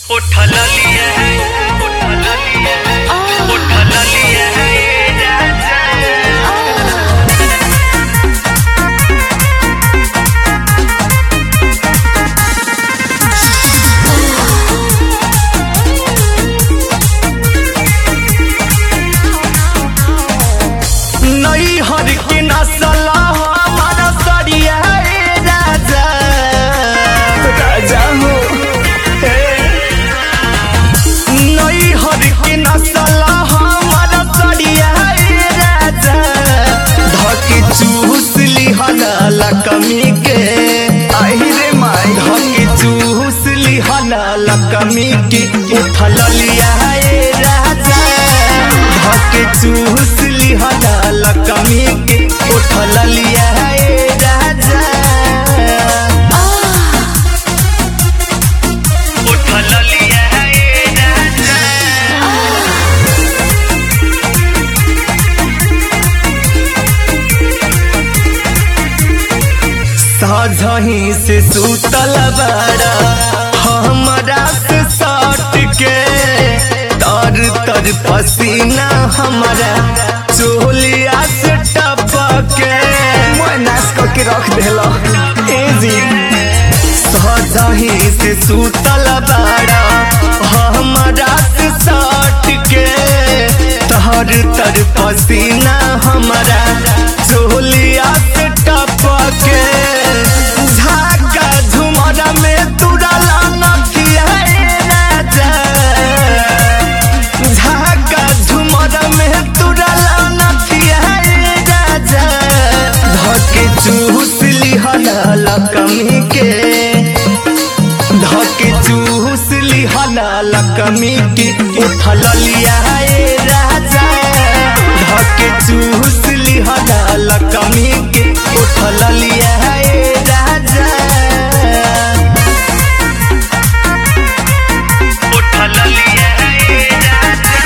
उठल लिया है उठल लिया है उठल लिया है ये राजा नई हर के नसल हमारा सरिया ए राजा राजा हो नई हर के नसल हमारा सरिया ए राजा धके चूस लिहला कमी के आई रे माई धके चूस लिहला कमी के उठल लिया ए राजा धके चूस लिहला कमी के उठल लिया ए राजा उठल लिया है ये राजा साझही से सुतल बड़ा हमरा से सट के तर तर पसीना हमारा चोलिया से टपके मैं नाश करके रख देला एजी साझही से सुतल बड़ा हमरा से सट के तर तर पसीना हमारा चोलिया से टपके झाका झुमरा में तुरला नथिया ए राजा झाका झुमरा में तुरला नथिया ए राजा धके चूस लिहला कमी के धके चूस लिहला कमी के उठल लिया ए राजा धके चूस लिहला कमी के उठल लिया ए राजा उठल लिया है ये राजा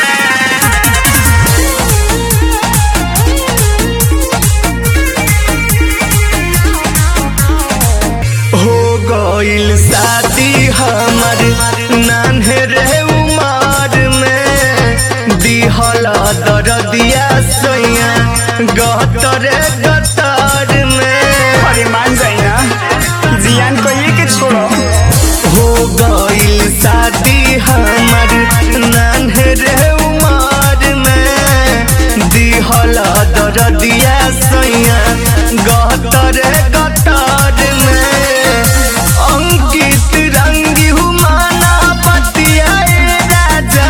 हो गइल शादी हमर नान्हे रे उमर में दिहला दरदिया सैया गतर गतर में अरे मान जाई ना जियान कहिए के छोड़ो हो गइल शादी हमर नान्हे रे उमर में दिहला दरदिया सैया गतर गतर में अंकित रंगी हुमाना पतिया ए राजा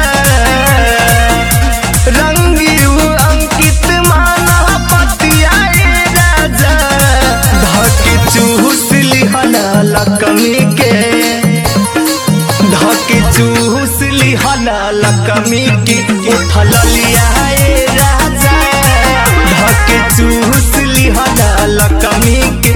रंगी हु अंकित माना पतिया ए राजा धके चूस लिहला कमी के धके चूस लिहला कमी के उठल लिया ए राजा धके चूस लिहला कमी के